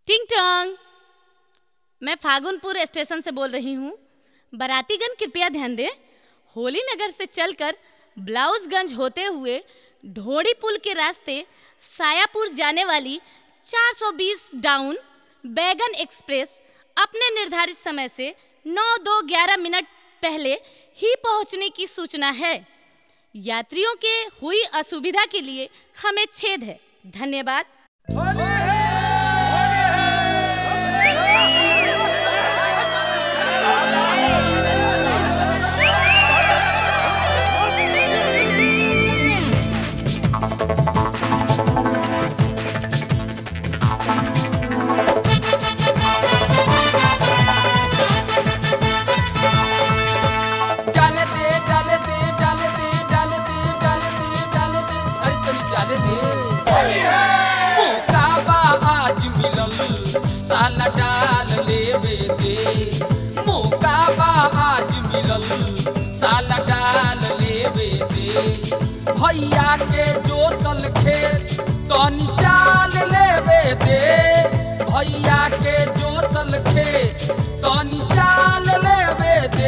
टिंग टोंग मैं फागुनपुर स्टेशन से बोल रही हूँ बारातीगण कृपया ध्यान दें होली नगर से चलकर ब्लाउजगंज होते हुए ढोड़ी पुल के रास्ते सायापुर जाने वाली 420 डाउन बैगन एक्सप्रेस अपने निर्धारित समय से 9 दो ग्यारह मिनट पहले ही पहुंचने की सूचना है यात्रियों के हुई असुविधा के लिए हमें छेद है धन्यवाद डाले दे डाले दे डाले दे डाले दे डाले दे डाले दे अरे तनी डाले दे मौका बा आज मिलल साला डाल लेवे दे मौका बा आज मिलल साला डाल लेवे दे भैया के जोतल खेत तनी चाल लेवे दे भैया के जोतल खेत तनी चाल लेवे दे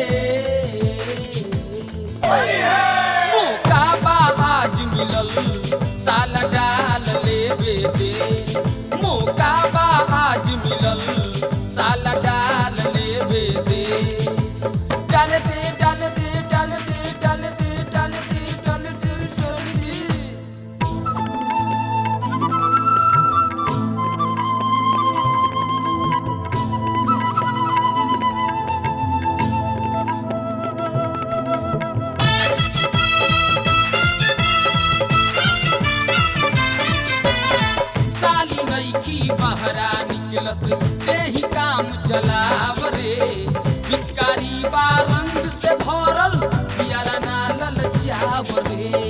मौका बा आज मिलल साला डाल लेवे दे मौका बा आज मिलल साला डाल लेवे दे डाल दे डाल दे डाल दे डाल दे डाल दे डाल दे डाल दे साली नईखी बहरा निकलत एही काम चलाव रे पिचकारी बा रंग से भरल जियारा ना ललचाव रे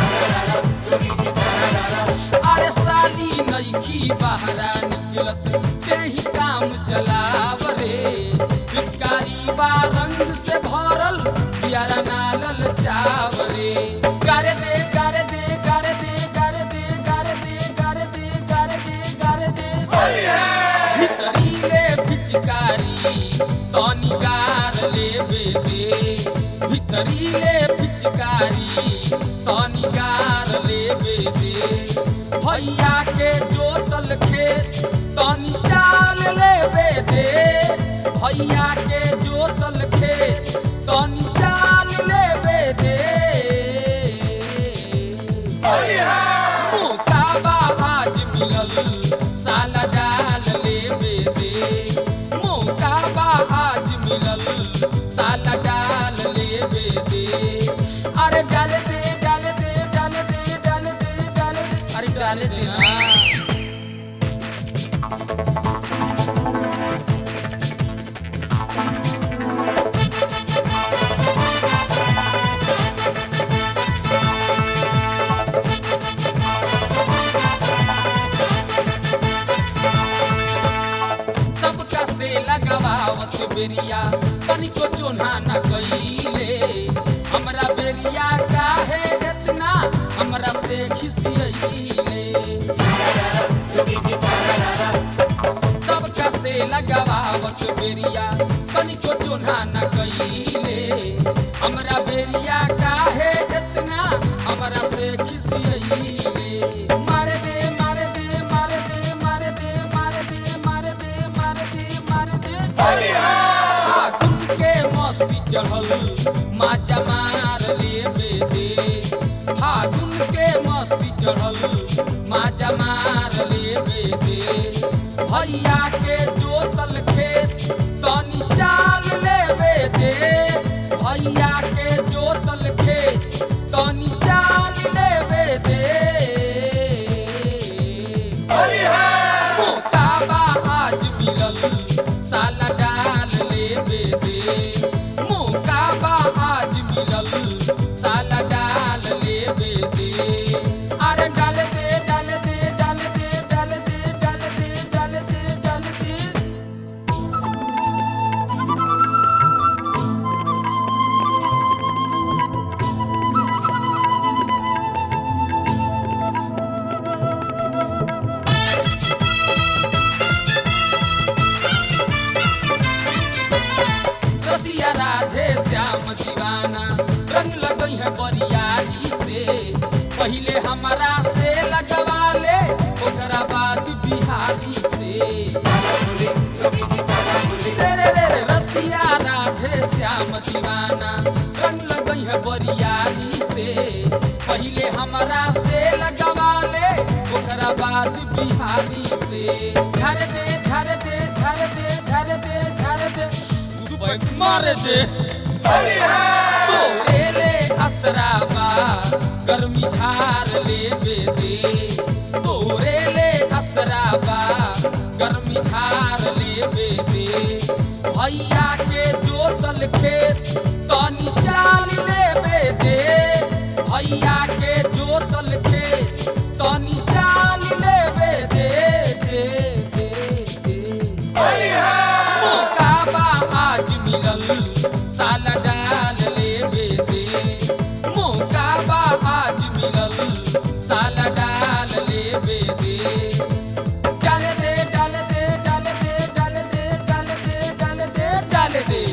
अरे साली नईखी बहरा निकलत एही काम चलाव रे पिचकारी बा रंग से भरल जियारा ना ललचाव रे गारे दे गारे दे गारे दे गारे दे गारे दे गारे दे गारे दे गारे दे भितरीले पिचकारी तनी गार लेवे दे भितरीले पिचकारी तनी गार लेवे दे भैया के जोतल खेत तनी चाल लेवे दे भैया के जोतल खेत तनी चाल लेवे दे मौका बा आज मिलल साला डाल लेवे दे मौका बा आज मिलल साला डाल लेवे दे अरे डाल दे डाल दे डाल दे डाल दे डाल दे अरे डाल दे हाँ सबका से लगावत बेरिया तनिको चोन्हा न कइले हमरा बेरिया काहे इतना हमरा से खिसियइले सबका से लगावत बेरिया तनिको चोन्हा न कइले हमरा बेरिया काहे इतना हमरा से खिसियइले मारे दे मारे दे मारे दे मारे दे मारे दे मारे दे मारे दे मारे दे फागुन के मस्ती चढ़ल माचा मार लेवे दे फागुन के मस्ती चढ़ल माचा मार लेवे दे भैया के जोतल खेत तनी चाल लेवे दे भैया के जोतल खेत तनी चाल लेवे दे मौका बा आज मिलल साला डाल लेवे दे मौका बा आज मिलल साला डाल लेवे दे अरे डाल दे डाल दे डाल दे डाल दे डाल दे डाल दे डाल दे है बरियारी से पहिले हमारा से लगवा ले ओकरा बाद बिहारी से रे रे रे रसिया राधे श्याम दीवाना रंग लगई है बरियारी से पहिले हमारा से लगवा ले ओकरा बाद बिहारी से झर दे झर दे झर दे झर दे झर दे तू बैठ मार दे तोरे ले असराबा गर्मी झार ले बेदे तोरे ले असराबा गर्मी झार ले बेदे भैया के जोतल खेत तनी चाल ले बेदे भैया के जोतल खेत तनी चाल ले बेदे दे दे दे मौका बा आज मिलल साल डाल लेबे दे मौका बा आज मिलल साल डाल लेबे दे डाल दे डाल दे डाल दे डाल दे डाल दे डाल दे डाल दे